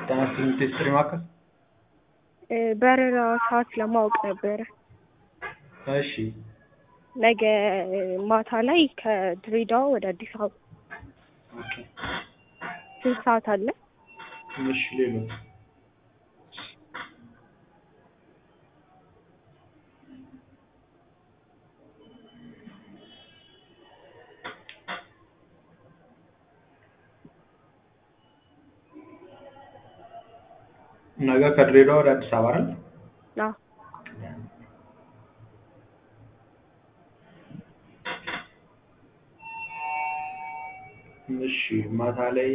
ጤና ይስጥልኝ ቴስትሪ ማዕከል በረራ ሰዓት ለማወቅ ነበረ። እሺ ነገ ማታ ላይ ከድሬዳዋ ወደ አዲስ አበባ ኦኬ ስንት ሰዓት አለ? እሺ ሌሎች ነገ ከድሬዳዋ ወደ አዲስ አበባ አይደል? አዎ እሺ ማታ ላይ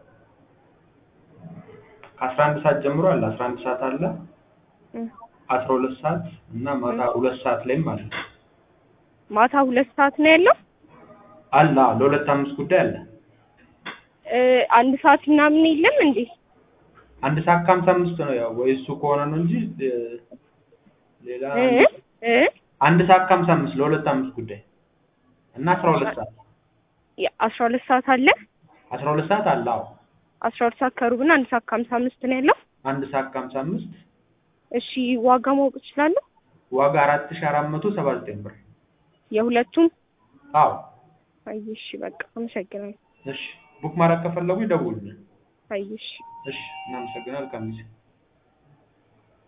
ከአስራ አንድ ሰዓት ጀምሮ አለ አስራ አንድ ሰዓት አለ እ አስራ ሁለት ሰዓት እና ማታ ሁለት ሰዓት ላይም አለ ማታ ሁለት ሰዓት ነው ያለው። አለ አዎ፣ ለሁለት አምስት ጉዳይ አለ እ አንድ ሰዓት ምናምን የለም እንዴ? አንድ ሰዓት ከሀምሳ አምስት ነው ያው ወይ እሱ ከሆነ ነው እንጂ እ ሌላ እ እ አንድ ሰዓት ከሀምሳ አምስት ለሁለት አምስት ጉዳይ እና አስራ ሁለት ሰዓት አስራ ሁለት ሰዓት አለ። አስራ ሁለት ሰዓት አለ አዎ አስራ ሁለት ሰዓት ከሩብ እና አንድ ሰዓት ከሀምሳ አምስት ነው ያለው። አንድ ሰዓት ከሀምሳ አምስት እሺ ዋጋ ማወቅ እችላለሁ? ዋጋ አራት ሺህ አራት መቶ ሰባ ዘጠኝ ብር የሁለቱም? አዎ አይ እሺ በቃ አመሰግናለሁ። እሺ ቡክ ማድረግ ከፈለጉ ይደውሉልን አይ እሺ እሺ እናመሰግናለን መልካም ጊዜ